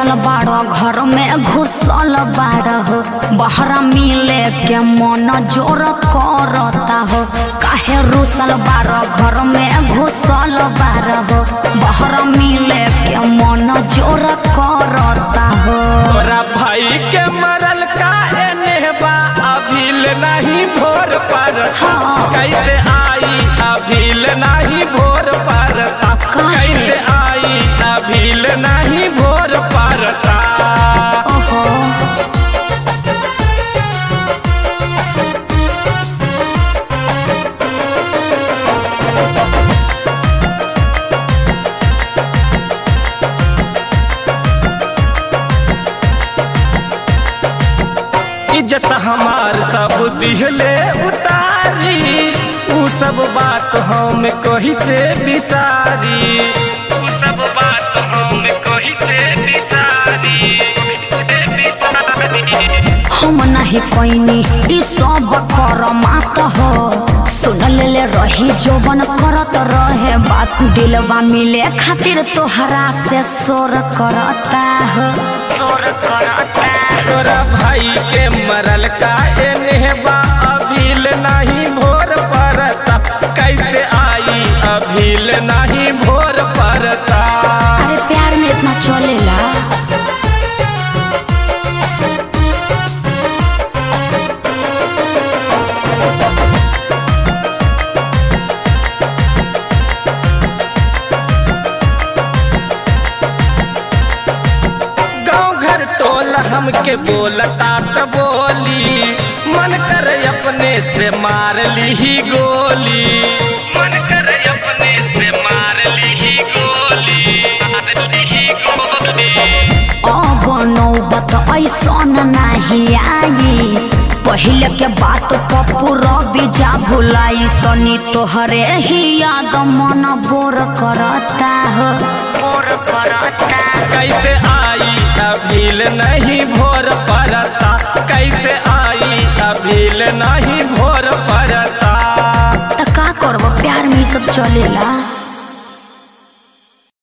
रूसल बाड़ घर में घुसल बाड़ हो बहरा मिले के मन जोर करता हो काहे रूसल बाड़ घर में घुसल बाड़ हो बहरा मिले के मन जोर करता हो तोरा भाई के मरल का एने बा अभिल नहीं भोर पर हाँ। कैसे आई अभिल नहीं भोर पर कैसे आई अभिल नहीं भोर परता ओहो इज्जत हमार सब दिहले उतारी ऊ सब बात हम कही से बिसारी ऊ सब बात हम कही से बिसारी से बिसारी हम नहीं कोइनी ई सब कर मात हो सुन ले रही जोबन करत रहे बात दिलवा मिले खातिर तोहरा से शोर करता हो शोर करता तोरा भाई के मरल का एने बा अभिल नहीं भोर परता कैसे आई अभिल नहीं भोर परता अरे प्यार में इतना चलेला गाँव घर टोल हमके बोलता त बोली मन कर अपने से मार ली ही गोली मन कर अपने से मार ली ही गोली मार ली ही गोली अब नौबत ऐसन नहीं आई पहले के बात पप्पू रवि जा भुलाई सनी तोहरे ही याद मन बोर करता हो बोर करता कैसे आई अभिल नहीं भोर परता कैसे आई अभिल नहीं भोर परता त का करब प्यार में ई सब चलेला